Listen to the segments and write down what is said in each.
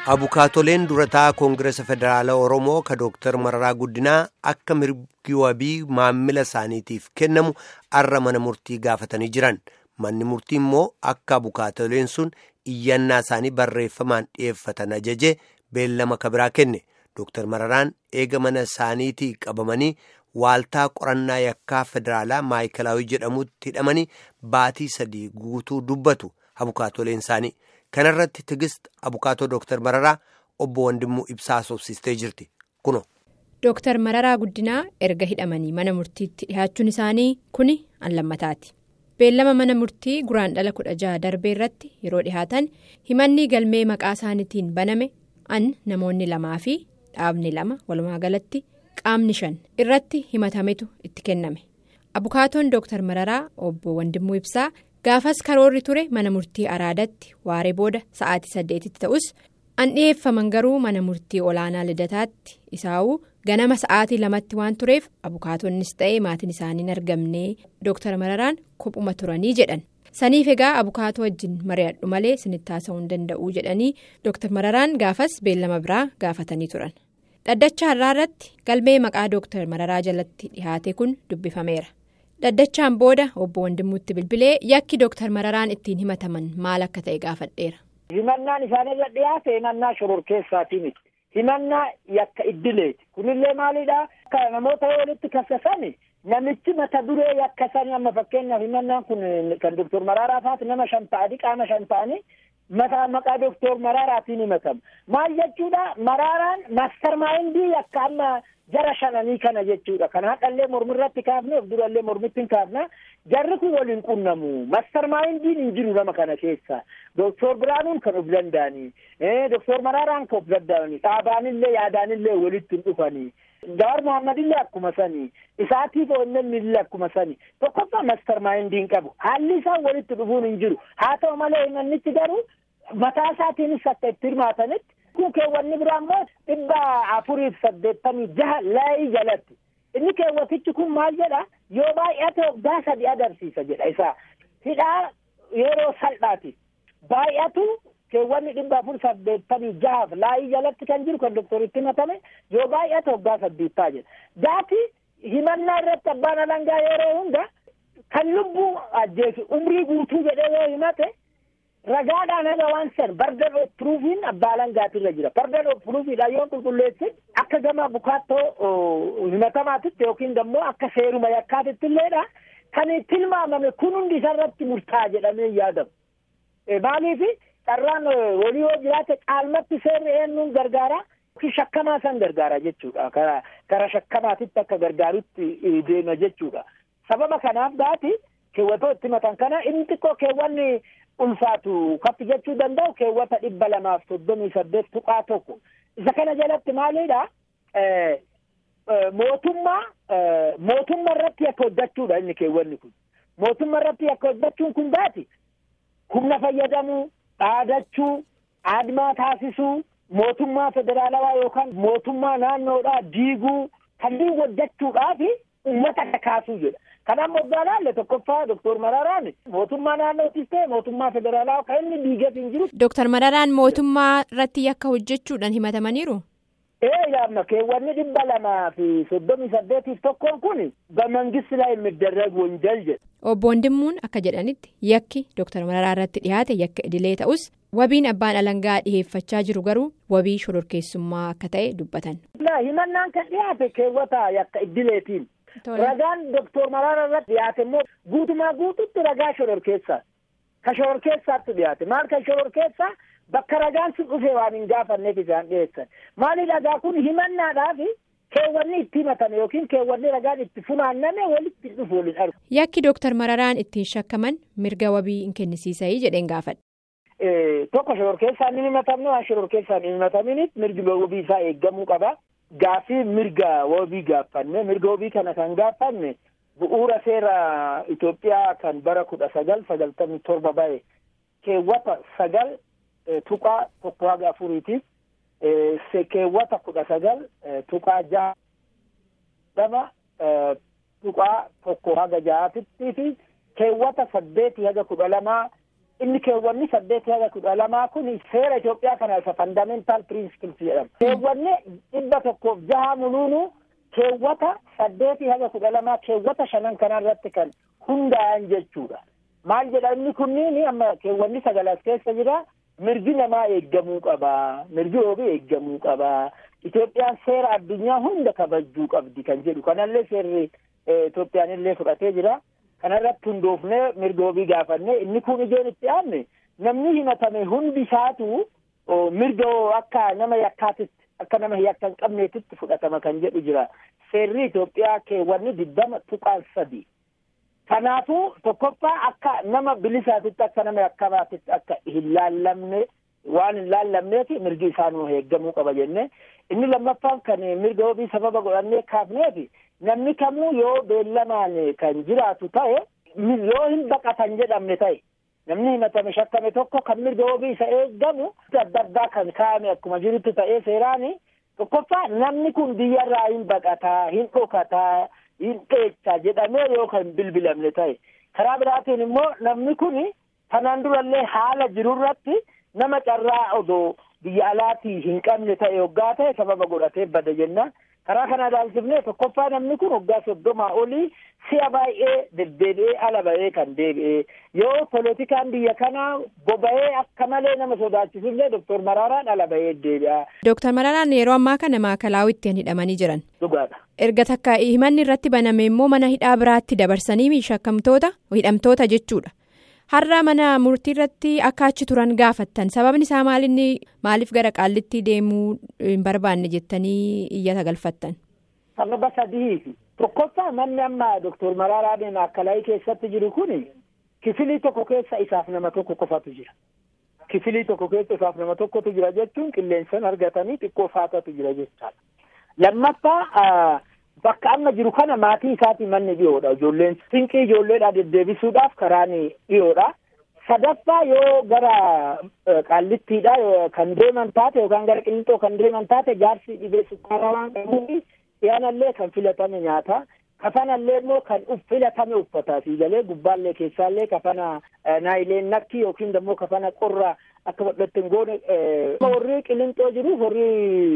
Abukaatoleen durataa Koongireesa Federaalaa Oromoo ka Dooktar Mararaa Guddinaa akka mirgi wabii maammila isaaniitiif kennamu arra mana murtii gaafatanii jiran. Manni murtii immoo akka abukaatoleen sun iyyannaa isaanii barreeffamaan dhiyeeffatan ajaje beellama kabiraa kenne. Dooktar Mararaan eega mana isaaniitii qabamanii waaltaa qorannaa yakkaa federaalaa maayikalaawii jedhamutti hidhamanii baatii sadii guutuu dubbatu abukaatoleen isaanii. Kana irratti tigist abukaatoo Dooktar Mararaa obbo Wandimmuu Ibsaa soofsistee jirti. Kuno. Dooktar Mararaa Guddinaa erga hidhamanii mana murtiitti dhihaachuun isaanii kuni an lammataati. Beellama mana murtii guraandhala kudha jaha darbee irratti yeroo dhihaatan himanni galmee maqaa isaaniitiin baname an namoonni lamaa fi dhaabni lama walumaa galatti qaamni shan irratti himatametu itti kenname. Abukaatoon Dooktar Mararaa obbo Wandimmuu Ibsaa. gaafas karoorri ture mana murtii araadatti waaree booda sa'aatii saddeetitti ta'us an dhiyeeffaman garuu mana murtii olaanaa lidataatti isaa'uu ganama sa'aatii lamatti waan tureef abukaatonnis ta'ee maatiin isaanii hin argamne dooktar mararaan kophuma turanii jedhan saniif egaa abukaatoo wajjin mari'adhu malee sinitti haasa'uu hin danda'uu jedhanii dooktar mararaan gaafas beellama biraa gaafatanii turan dhaddacha har'aa irratti galmee maqaa dooktar mararaa jalatti dhihaate kun dubbifameera. Dhaddachaan booda obbo Wandimmuutti bilbilee yakki Dooktar Mararaan ittiin himataman maal akka ta'e gaafadheera. Himannaan isaanirra dhiyaate himannaa shororkeessaati miti. Himannaa yakka iddileeti. Kunillee maalidhaa? Akka namoota walitti kasasan namichi mata duree yakka sanii amma fakkeenyaaf himannaan kun kan Dooktar Mararaa faati nama shan ta'anii qaama shan ta'anii mataa maqaa Dooktar Mararaatiin himatama. Maal jechuudha? Mararaan maastar maayindii yakka amma. jara shananii kana jechuudha kan haqallee mormirratti kaafne of durallee mormitti hin kaafna jarri kun waliin qunnamu mastar maayindiin hin jiru nama kana keessa doktor biraanuun kan of danda'anii doktor maraaraan kan of danda'anii dhaabaanillee yaadaanillee walitti hin dhufanii Jawaar Mohammadillee akkuma sanii isaatiif onneen illee akkuma sanii tokkoffaa mastar maayindiin qabu haalli isaan walitti dhufuun hin jiru haa ta'u malee himannichi garuu mataa isaatiinis akka itti hirmaatanitti. kun keewwanni biraa immoo dhibba afuriif saddeettamii jaha laayii jalatti inni keewwatichi kun maal jedha yoo baay'ate waggaa sadi agarsiisa jedha isaa hidhaa yeroo salphaati baay'atu keewwanni dhibba afur saddeettamii jahaaf laayii jalatti kan jiru kan doktoritti himatame yoo baay'ate waggaa saddeettaa jedha gaati himannaa irratti abbaan alangaa yeroo hunda kan lubbuu ajjeesu umrii guutuu jedhee yoo himate. ragaadhaan haga waan san bardan of puruufiin abbaa alangaatirra jira bardan of puruufiidha yoo qulqulleessin akka gama bukaattoo himatamaatitti yookiin immoo akka seeruma yakkaatitti illeedha kan tilmaamame kun hundi isarratti murtaa'a jedhamee yaadamu maaliif carraan walii yoo jiraate caalmatti seerri eenyuun gargaara yookiin shakkamaa san gargaara jechuudha kara kara shakkamaatitti akka gargaarutti deema jechuudha sababa kanaaf gaati keewwatoo itti himatan kana inni xiqqoo keewwanni. ulfaatu kappi jechuu danda'u keewwata dhibba lamaaf soddomii saddeet tuqaa tokko isa kana jalatti maalidha mootummaa mootummaa irratti yakka hojjechuudha inni keewwanni kun mootummaa irratti yakka hojjechuun kun baati humna fayyadamuu dhaadachuu aadmaa taasisuu mootummaa federaalawaa yookaan mootummaa naannoodhaa diiguu kanneen hojjechuudhaaf uummata kakaasuu jedha. Kanaaf moggaa laalle tokkoffaa Dooktar Mararaan mootummaa naannootis ta'e mootummaa federaalaa kan inni diigeef hin jiru. Dooktar Mararaan mootummaa irratti yakka hojjechuudhaan himatamaniiru. Ee yaamma keewwanni dhibba lamaa fi soddomii saddeetiif tokkoon kun bamangisi laa imiddarrag wanjal jedha. Obbo Wandimmuun akka jedhanitti yakki Dooktar Mararaa irratti dhiyaate yakka idilee ta'us wabiin abbaan alangaa dhiheeffachaa jiru garuu wabii shororkeessummaa akka ta'e dubbatan. Himannaan kan dhiyaate keewwata yakka idileetiin. Ragaan Dooktor Mararaa irratti dhiyaate immoo guutumaa guututti ragaa shororkeessaa. Ka shororkeessaatti dhiyaate maal kan shororkeessaa bakka ragaan sun dhufee waan hin gaafanneef isaan dhiyeessan. Maali ragaa kun himannaadhaaf keewwanni itti himatame yookiin keewwanni ragaan itti funaanname walitti dhufu waliin argu. Yakki Dooktar Mararaan ittiin shakkaman mirga wabii hin kennisiisayii jedheen gaafadha. Tokko shororkeessaan hin himatamne waan shororkeessaan hin himataminiif mirgi wabii isaa eeggamuu qaba. Gaafii mirga wabii gaafanne mirga wabii kana kan gaafanne bu'uura seera Itoophiyaa kan bara kudha sagal sagaltamii torba ba'e keewwata sagal tuqaa tokko haga afuriitiif keewwata kudha sagal tuqaa jaha lama tuqaa tokko haga jahatitti fi keewwata saddeetii haga kudha lamaa inni keewwanni saddeet haga kudha lamaa kun seera Itoophiyaa kana isa fandamental principles jedhama. Keewwanni dhibba tokkoof jaha muluunu keewwata saddeetii haga kudha lamaa keewwata shanan kana irratti kan hundaa'an jechuudha. Maal jedha inni kunniin amma keewwanni sagalas keessa jira mirgi namaa eeggamuu qaba mirgi oobii eeggamuu qaba Itoophiyaan seera addunyaa hunda kabajuu qabdi kan jedhu kanallee seerri Itoophiyaan illee fudhatee jira. kanarratti hundoofnee mirga oobii gaafannee inni kun ijoon itti aanne namni himatame hundi isaatu mirga akka nama yakkaatitti akka nama yakka hin qabneetitti fudhatama kan jedhu jira seerri Itoophiyaa keewwanni diddama tuqaan sadi kanaafuu tokkoffaa akka nama bilisaatitti akka nama yakkamaatitti akka hin laallamne waan hin laallamneef mirgi isaanuu eeggamuu qaba jenne inni lammaffaan kan mirga oobii sababa godhannee kaafneefi namni kamuu yoo beellamaan kan jiraatu ta'e yoo hin baqatan jedhamne ta'e namni himatame shakkame tokko kan mirga oobii isa eeggamu adda addaa kan kaa'ame akkuma jirutti ta'ee seeraani tokkoffaa namni kun biyyarraa hin baqataa hin dhokataa hin dheechaa jedhamee yoo kan bilbilamne ta'e karaa biraatiin immoo namni kun kanaan durallee haala jirurratti nama carraa odoo biyya alaatii hin qabne ta'e hoggaa ta'e sababa godhatee bada jenna karaa kana ilaalchifnee tokkoffaa namni kun hoggaa soddomaa olii si'a baay'ee deddeebi'ee ala ba'ee kan deebi'ee yoo poolitikaan biyya kanaa boba'ee akka malee nama sodaachisullee doktor Maraaraan ala ba'ee deebi'a. Dooktar Maraaraan yeroo ammaa kana maakalaawwitti hidhamanii jiran. Dhugaadha. Erga takka himanni irratti baname immoo mana hidhaa biraatti dabarsanii shakkamtoota hidhamtoota jechuudha. Har'a mana murtii irratti akka achi turan gaafattan sababni isaa maalinni maaliif gara qaallitti deemuu hin barbaanne jettanii iyyata galfattan. Sababa sadiifi tokkoffaa manni amma doktor Maraaraan maakalaawii keessatti jiru kun kifilii tokko keessa isaaf nama tokko qofatu jira. Kifilii tokko keessa isaaf nama tokkotu jira jechuun qilleensan argatanii xiqqoo faatatu jira jechaadha. Lammaffaa bakka amma jiru kana maatii isaatii manni dhiyoodha. Ijoolleen sinqii ijoolleedhaa deddeebisuudhaaf karaan dhiyoodha. Sadaffaa yoo gara qaallittiidha kan deeman taate yookaan gara qilixoo kan deeman taate jaarsi dhibee sukkaaraa waan qabuuf dhiyaanallee kan filatame nyaata. Kafanallee immoo kan filatame uffata fi galee gubbaallee keessaallee kafana naayileen nakki yookiin immoo kafana qorra akka godhatte hin goone warri qilixoo jiru warri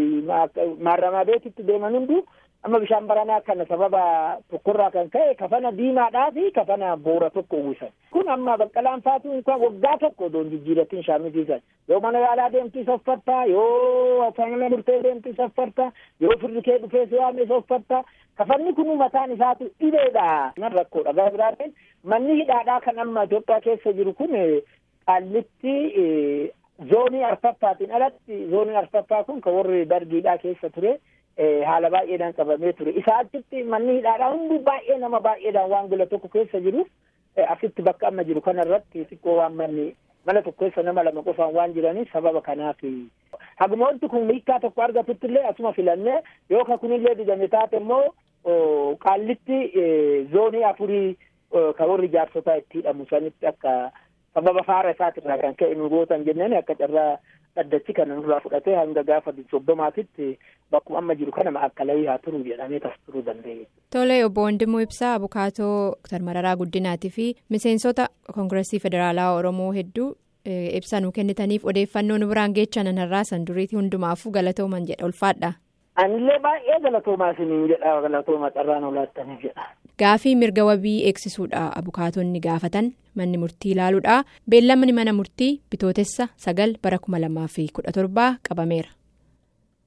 maaramaa beetitti deeman hundu amma bishaan baranaa kana sababa tokkorraa kan ka'e kafana diimaadhaa fi kafana boora tokko uwwisan kun amma baqqalaan faatu kan waggaa tokko odoon jijjiiratiin shaamisiisan yoo mana yaalaa deemtu isa uffatta yoo afaan murtee deemtu isa uffatta yoo firri kee dhufee si waame isa uffatta kafanni kun mataan isaatu dhibeedha nan rakkoodha gara biraatiin manni hidhaadhaa kan amma Itoophiyaa keessa jiru kun qaallitti zoonii arfaffaatiin alatti zoonii arfaffaa kun kan warri dargiidhaa keessa ture haala baay'eedhaan qabamee ture isa achitti manni hidhaadhaa hundi baay'ee nama baay'eedhaan waan gola tokko keessa jiru asitti bakka amma jiru kana irratti xiqqoo waan manni mana tokko keessa nama lama qofaan waan jiraniif sababa kanaaf haguma wanti kun hiikkaa tokko argatutti illee asuma filannee yoo ka kunillee didame taate immoo qaallitti zoonii afurii kan warri jaarsotaa itti hidhamu sanitti akka sababa faara isaatirraa kan ka'e nu gootan jenneen akka carraa dhaddachi kana nurraa fudhatee hanga gaafa soddomaatitti bakkuma amma jiru kana maakkalawii haa turu jedhamee tas turuu danda'e. Tole obbo Wandimmoo Ibsaa Abukaatoo Dr. Mararaa Guddinaatii fi miseensota Koongireesii Federaalaa Oromoo hedduu ibsa nu kennitaniif odeeffannoo nu biraan geechan har'aa san duriitii hundumaafuu galatooman jedha ulfaadha. Anillee baay'ee galatoomaa isiniin jedha galatooma carraan olaattaniif jedha. Gaafii mirga wabii eegsisuudha abukaatonni gaafatan manni murtii ilaaluudha beellamni mana murtii bitootessa sagal bara kuma lamaa fi kudha torbaa qabameera.